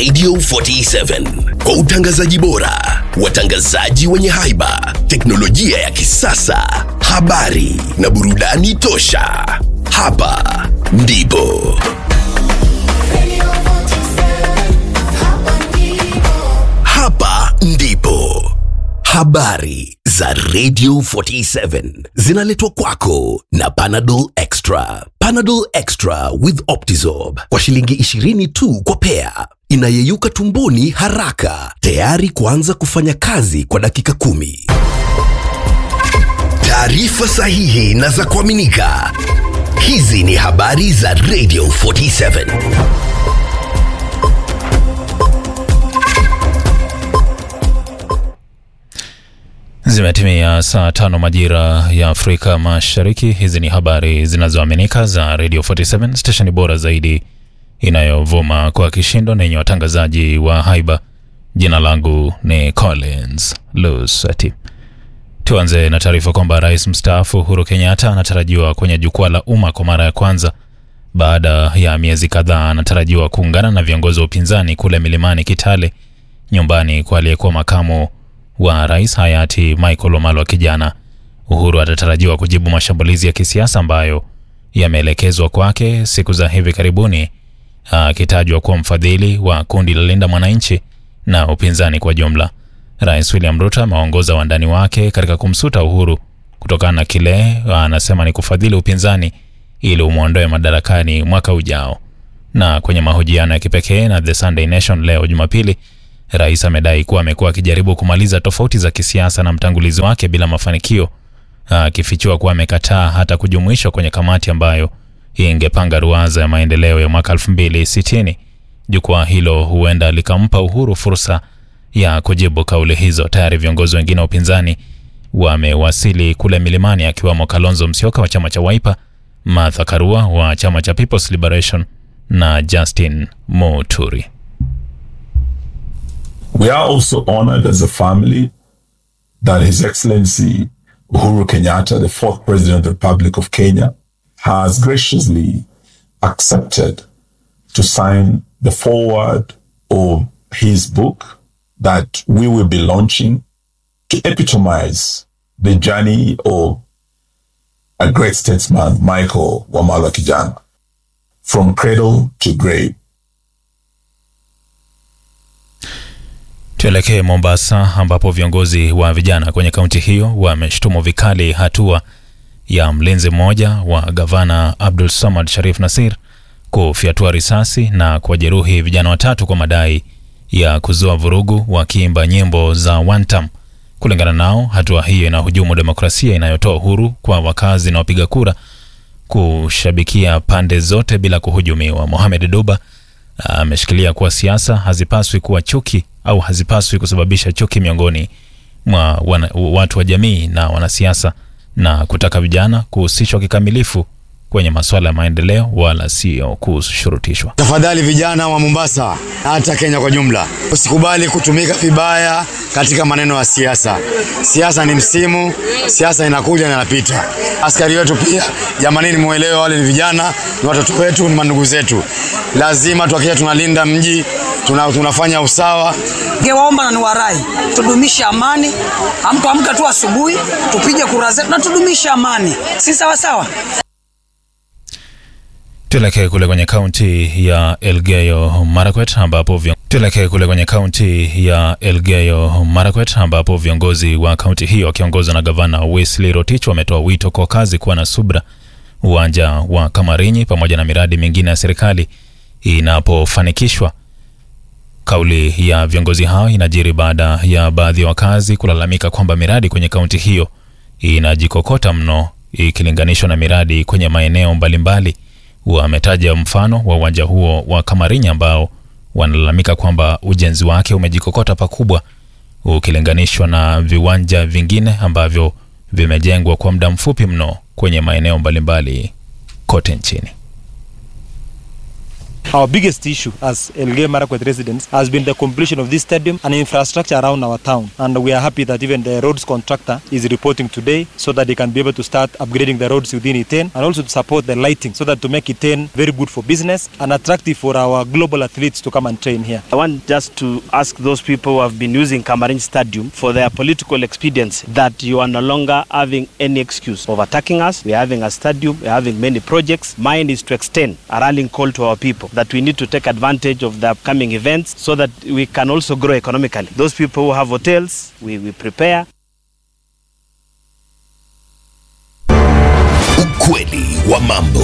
Radio 47 kwa utangazaji bora, watangazaji wenye haiba, teknolojia ya kisasa, habari na burudani tosha. Hapa ndipo hapa ndipo habari za Radio 47 zinaletwa kwako na Panadol Extra. Panadol Extra with Optizorb kwa shilingi 20 tu kwa pea, inayeyuka tumboni haraka, tayari kuanza kufanya kazi kwa dakika kumi. Taarifa sahihi na za kuaminika. Hizi ni habari za Radio 47. Zimetimia saa tano majira ya Afrika Mashariki. Hizi ni habari zinazoaminika za Radio 47 stesheni bora zaidi inayovuma kwa kishindo na yenye watangazaji wa haiba. Jina langu ni Collins Lusati. Tuanze na taarifa kwamba rais mstaafu Uhuru Kenyatta anatarajiwa kwenye jukwaa la umma kwa mara ya kwanza baada ya miezi kadhaa. Anatarajiwa kuungana na viongozi wa upinzani kule milimani Kitale, nyumbani kwa aliyekuwa makamu wa rais hayati Michael Wamalwa kijana. Uhuru atatarajiwa kujibu mashambulizi ya kisiasa ambayo yameelekezwa kwake siku za hivi karibuni, akitajwa kuwa mfadhili wa kundi la Linda Mwananchi na upinzani kwa jumla. Rais William Ruto amewaongoza wandani wake katika kumsuta Uhuru kutokana na kile anasema ni kufadhili upinzani ili umwondoe madarakani mwaka ujao. Na kwenye mahojiano ya kipekee na The Sunday Nation leo Jumapili, rais amedai kuwa amekuwa akijaribu kumaliza tofauti za kisiasa na mtangulizi wake bila mafanikio, akifichua kuwa amekataa hata kujumuishwa kwenye kamati ambayo ingepanga ruwaza ya maendeleo ya mwaka 2060. Jukwaa hilo huenda likampa Uhuru fursa ya kujibu kauli hizo. Tayari viongozi wengine wa upinzani wamewasili kule milimani, akiwamo Kalonzo Musyoka wa chama cha Wiper, Martha Karua wa chama cha People's Liberation na Justin Muturi. We are also honored as a family that His Excellency Uhuru Kenyatta, the fourth President of the Republic of Kenya, has graciously accepted to sign the foreword of his book that we will be launching to epitomize the journey of a great statesman, Michael Wamalwa Kijana, from cradle to grave. Tuelekee Mombasa ambapo viongozi wa vijana kwenye kaunti hiyo wameshtumu vikali hatua ya mlinzi mmoja wa gavana Abdul Samad Sharif Nasir kufyatua risasi na kuwajeruhi vijana watatu kwa madai ya kuzua vurugu wakiimba nyimbo za wantam. Kulingana nao, hatua hiyo inahujumu demokrasia inayotoa uhuru kwa wakazi na wapiga kura kushabikia pande zote bila kuhujumiwa. Mohamed Duba ameshikilia kuwa siasa hazipaswi kuwa chuki au hazipaswi kusababisha chuki miongoni mwa wana, watu wa jamii na wanasiasa na kutaka vijana kuhusishwa kikamilifu kwenye masuala ya maendeleo wala sio kushurutishwa. Tafadhali vijana wa Mombasa na hata Kenya kwa jumla, usikubali kutumika vibaya katika maneno ya siasa. Siasa ni msimu, siasa inakuja na inapita. Askari wetu pia, jamanini, muelewe, wale ni vijana, ni watoto wetu, ni mandugu zetu. Lazima tuhakikishe tunalinda mji, tuna, tunafanya usawa. Ningewaomba na niwarai tudumishe amani, ampoamka tu asubuhi tupige kura zetu na tudumishe amani, si sawa sawa? Tuelekee kule kwenye kaunti ya Elgeyo Marakwet ambapo vion... tuelekee kule kwenye kaunti ya Elgeyo Marakwet ambapo viongozi wa kaunti hiyo wakiongozwa na gavana Wesley Rotich wametoa wito kwa wakazi kuwa na subra uwanja wa Kamarinyi pamoja na miradi mingine ya serikali inapofanikishwa. Kauli ya viongozi hao inajiri baada ya baadhi ya wakazi kulalamika kwamba miradi kwenye kaunti hiyo inajikokota mno ikilinganishwa na miradi kwenye maeneo mbalimbali. Wametaja mfano wa uwanja huo wa Kamarinyi ambao wanalalamika kwamba ujenzi wake umejikokota pakubwa ukilinganishwa na viwanja vingine ambavyo vimejengwa kwa muda mfupi mno kwenye maeneo mbalimbali kote nchini. Our biggest issue as Elgeyo Marakwet residents has been the completion of this stadium and infrastructure around our town. And we are happy that even the roads contractor is reporting today so that they can be able to start upgrading the roads within Iten and also to support the lighting so that to make Iten very good for business and attractive for our global athletes to come and train here. I want just to ask those people who have been using Kamarin Stadium for their political expedience that you are no longer having any excuse of attacking us. We are having a stadium, we are having many projects. Mine is to extend a rallying call to our people that we need to take advantage of the upcoming events so that we can also grow economically. Those people who have hotels, we, we prepare. Ukweli wa mambo.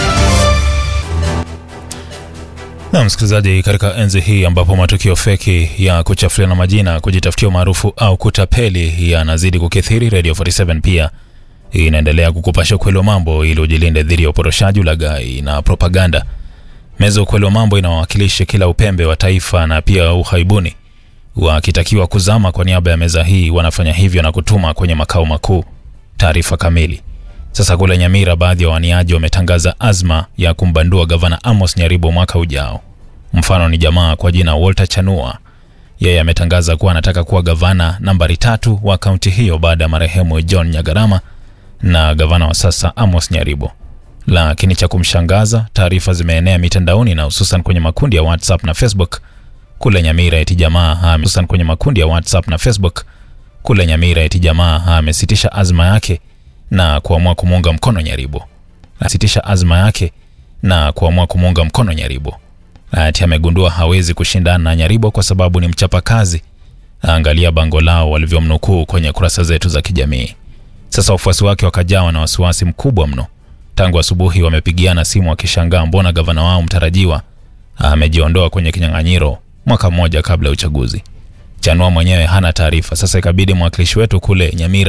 Na msikilizaji, katika enzi hii ambapo matukio feki ya kuchafuliana majina, kujitafutia umaarufu au kutapeli yanazidi kukithiri, Radio 47 pia inaendelea kukupasha ukweli wa mambo ili ujilinde dhidi ya uporoshaji, ulaghai na propaganda. Meza ya ukweli wa mambo inawakilisha kila upembe wa taifa na pia uhaibuni. Wakitakiwa kuzama kwa niaba ya meza hii, wanafanya hivyo na kutuma kwenye makao makuu taarifa kamili. Sasa kule Nyamira, baadhi ya waniaji wametangaza azma ya kumbandua gavana Amos Nyaribo mwaka ujao. Mfano ni jamaa kwa jina Walter Chanua. Yeye ametangaza kuwa anataka kuwa gavana nambari tatu wa kaunti hiyo baada ya marehemu John Nyagarama na gavana wa sasa Amos Nyaribo. Lakini cha kumshangaza, taarifa zimeenea mitandaoni na hususan kwenye makundi ya WhatsApp na Facebook kule Nyamira eti jamaa ame- hususan kwenye makundi ya WhatsApp na Facebook kule Nyamira eti jamaa amesitisha azma yake na kuamua kumuunga mkono Nyaribo. Asitisha azma yake na kuamua kumuunga mkono Nyaribo. Ati amegundua hawezi kushindana na Nyaribo kwa sababu ni mchapakazi. Angalia bango lao walivyomnukuu kwenye kurasa zetu za kijamii. Sasa wafuasi wake wakajawa na wasiwasi mkubwa mno. Tangu asubuhi wamepigiana simu wakishangaa mbona gavana wao mtarajiwa amejiondoa kwenye kinyang'anyiro mwaka mmoja kabla ya uchaguzi. Chanua mwenyewe hana taarifa. Sasa ikabidi mwakilishi wetu kule Nyamira